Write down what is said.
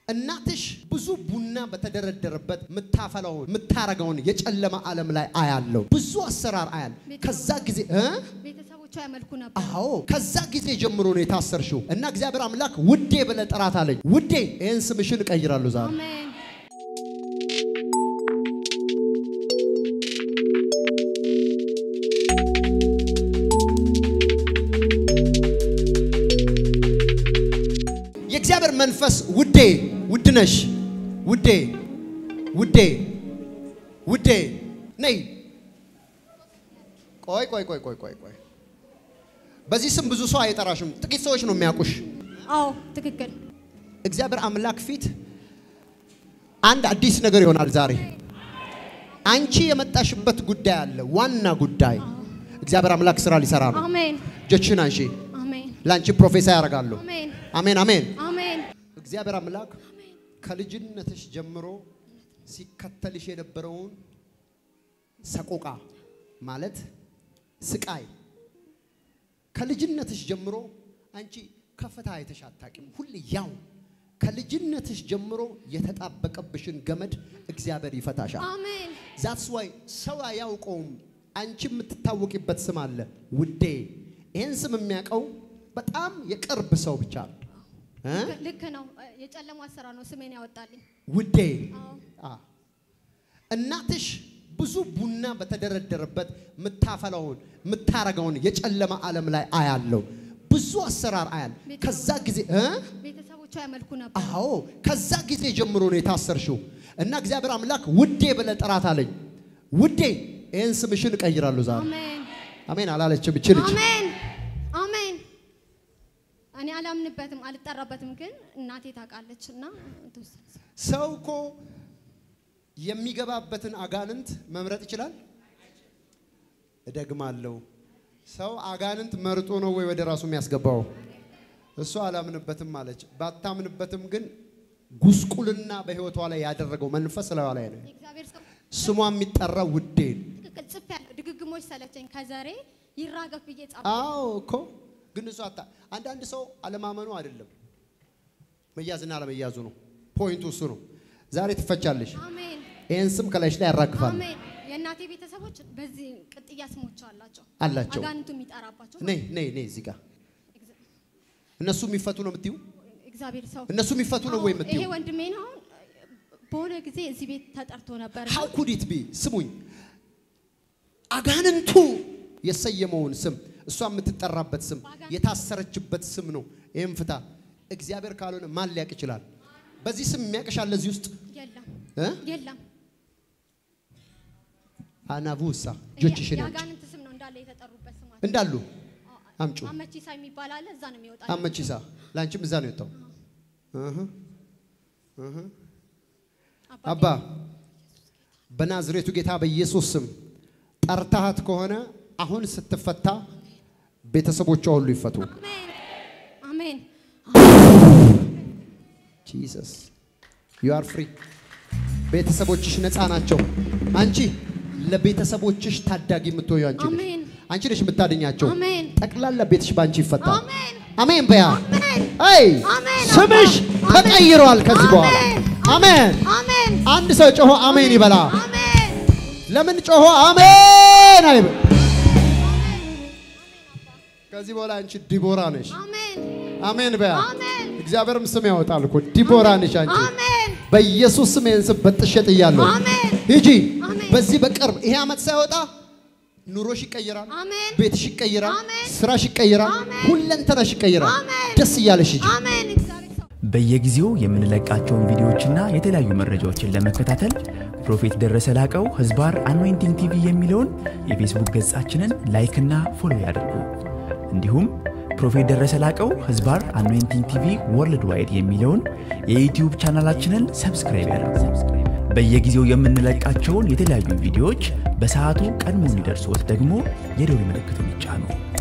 እናትሽ ብዙ ቡና በተደረደረበት የምታፈላውን የምታረገውን የጨለማ ዓለም ላይ አያለው። ብዙ አሰራር አያል። ከዛ ጊዜ እ ቤተሰቦቿ ያመልኩ ነበር። አዎ ከዛ ጊዜ ጀምሮ ነው የታሰርሽው እና እግዚአብሔር አምላክ ውዴ ብለህ ጥራት አለኝ። ውዴ ይህን ስምሽን እቀይራለሁ ዛሬ። አሜን የእግዚአብሔር መንፈስ ውዴ ውድነሽ ውዴ ውዴ ውዴ ነይ። ቆይ ቆይ ቆይ ቆይ ቆይ ቆይ በዚህ ስም ብዙ ሰው አይጠራሽም። ጥቂት ሰዎች ነው የሚያውቁሽ። አዎ ትክክል። እግዚአብሔር አምላክ ፊት አንድ አዲስ ነገር ይሆናል ዛሬ። አንቺ የመጣሽበት ጉዳይ አለ፣ ዋና ጉዳይ። እግዚአብሔር አምላክ ስራ ሊሰራ ነው። አሜን እጆችሽን አንሺ። አሜን ለአንቺ ፕሮፌሳ ያደርጋሉ። አሜን አሜን አሜን። አሜን እግዚአብሔር አምላክ ከልጅነትሽ ጀምሮ ሲከተልሽ የነበረውን ሰቆቃ ማለት ስቃይ ከልጅነትሽ ጀምሮ አንቺ ከፍታ አይተሽ አታውቂም። ሁሌ ያው ከልጅነትሽ ጀምሮ የተጣበቀብሽን ገመድ እግዚአብሔር ይፈታሻል። አሜን ዛትስ ዋይ ሰው አያውቀውም። አንቺ የምትታወቂበት ስም አለ ውዴ። ይህን ስም የሚያውቀው በጣም የቅርብ ሰው ብቻ ነው እ? ልክ ነው። የጨለማ ስራ ነው ስሜን ያወጣልኝ። ውዴ አዎ አ እናትሽ ብዙ ቡና በተደረደረበት የምታፈላውን የምታረገውን የጨለማ ዓለም ላይ አያለው። ብዙ አሰራር አያል። ከዛ ጊዜ እ? ቤተሰቦቿ ያመልኩ ነበር። አዎ ከዛ ጊዜ ጀምሮ ነው የታሰርሽው እና እግዚአብሔር አምላክ ውዴ ብለህ ጥራት አለኝ። ውዴ ይህን ስምሽን እቀይራለሁ ዛሬ። አሜን አሜን አላለችም እቺ ልጅ። አሜን አሜን። እኔ አላምንበትም አልጠራበትም፣ ግን እናቴ ታውቃለች እና ትወስድ ሰው እኮ የሚገባበትን አጋንንት መምረጥ ይችላል። እደግማለሁ፣ ሰው አጋንንት መርጦ ነው ወይ ወደ ራሱ የሚያስገባው? እሷ አላምንበትም አለች። ባታምንበትም ግን ጉስቁልና በህይወቷ ላይ ያደረገው መንፈስ ላይዋ ላይ ነው። የእግዚአብሔር ሰው ስሟ የሚጠራ ውዴ ነው። ትክክል ጽፍ ያለው ድግግሞች ሰለቸኝ ከዘሬ ይራገፍ ብዬ ጻፍ አዎ እኮ ግን እሷ አታ አንዳንድ ሰው አለማመኑ አይደለም መያዝና አለመያዙ ነው። ፖይንቱ እሱ ነው። ዛሬ ትፈቻለሽ። አሜን ይህን ስም ከላይሽ ላይ ያራግፋል አሜን። የእናቴ ቤተሰቦች በዚህ ቅጥያ ስሞች አላቸው አላቸው። አጋንንቱ የሚጠራባቸው ነይ ነይ ነይ እዚህ ጋር እነሱ የሚፈቱ ነው የምትዩ? እግዚአብሔር ሰው እነሱ የሚፈቱ ነው ወይ አዎ፣ የምትዩ? ይሄ ወንድሜ ነው። አሁን በሆነ ጊዜ እዚህ ቤት ተጠርቶ ነበር። ሃው ኩድ ኢት ቢ ስሙኝ፣ አጋንንቱ የሰየመውን ስም እሷ የምትጠራበት ስም የታሰረችበት ስም ነው። ይህም ፍታ። እግዚአብሔር ካልሆነ ማን ሊያውቅ ይችላል? በዚህ ስም የሚያውቅሻል እዚህ ውስጥ የለም እ? የለም። አናቡሳ ይሄ እጆችሽን አንቺ የአጋንንት ስም ነው እንዳለ የተጠሩበት ስማቸው። እንዳሉ አምጩ አመቺሳ የሚባል አለ። እዛ ነው የሚወጣ። አመቺሳ ለአንቺም እዛ ነው የወጣው። እህ እህ አባ በናዝሬቱ ጌታ በኢየሱስ ስም ጠርታሃት ከሆነ አሁን ስትፈታ ቤተሰቦቿ ሁሉ ይፈቱ። አሜን አሜን። ጂሰስ ዩ አር ፍሪ። ቤተሰቦችሽ ነፃ ናቸው። አንቺ ለቤተሰቦችሽ ታዳጊ የምትሆዩ አንቺ ነሽ። አሜን አንቺ ነሽ የምታድኛቸው። አሜን ጠቅላላ ቤትሽ በአንቺ ይፈታል። አሜን አሜን በያ አሜን አይ አሜን። ስምሽ ተቀይሯል ከዚህ በኋላ አሜን። አሜን አንድ ሰው ጮሆ አሜን ይበላ። አሜን ለምን ጮሆ አሜን አይበል? ከዚህ በኋላ አንቺ ዲቦራ ነሽ። አሜን አሜን በያ። አሜን እግዚአብሔርም ስም ያወጣል እኮ ዲቦራ ነሽ አንቺ። አሜን በኢየሱስ ስም ይህን ስም በጥሼ ጥያለሁ። አሜን ሂጂ። አሜን። በዚህ በቅርብ ይሄ ዓመት ሳይወጣ ኑሮሽ ይቀይራል፣ አሜን ቤትሽ ይቀይራል፣ አሜን። ስራሽ ይቀይራል፣ አሜን። ሁለንተናሽ ይቀይራል። አሜን። ደስ እያለሽ ሂጂ። አሜን። እግዚአብሔር ሰው በየጊዜው የምንለቃቸውን ቪዲዮዎችና የተለያዩ መረጃዎችን ለመከታተል ፕሮፌት ደረሰ ላቀው ህዝባር አኖይንቲንግ ቲቪ የሚለውን የፌስቡክ ገጻችንን ላይክና ፎሎ ያድርጉ። እንዲሁም ፕሮፌት ደረሰ ላቀው ህዝባር አኖይንቲንግ ቲቪ ወርልድ ዋይድ የሚለውን የዩትዩብ ቻናላችንን ሰብስክራይብ ያድርጉ። በየጊዜው የምንለቃቸውን የተለያዩ ቪዲዮዎች በሰዓቱ ቀድሞ እንዲደርሶት ደግሞ የደውል ምልክቱን ይጫኑ።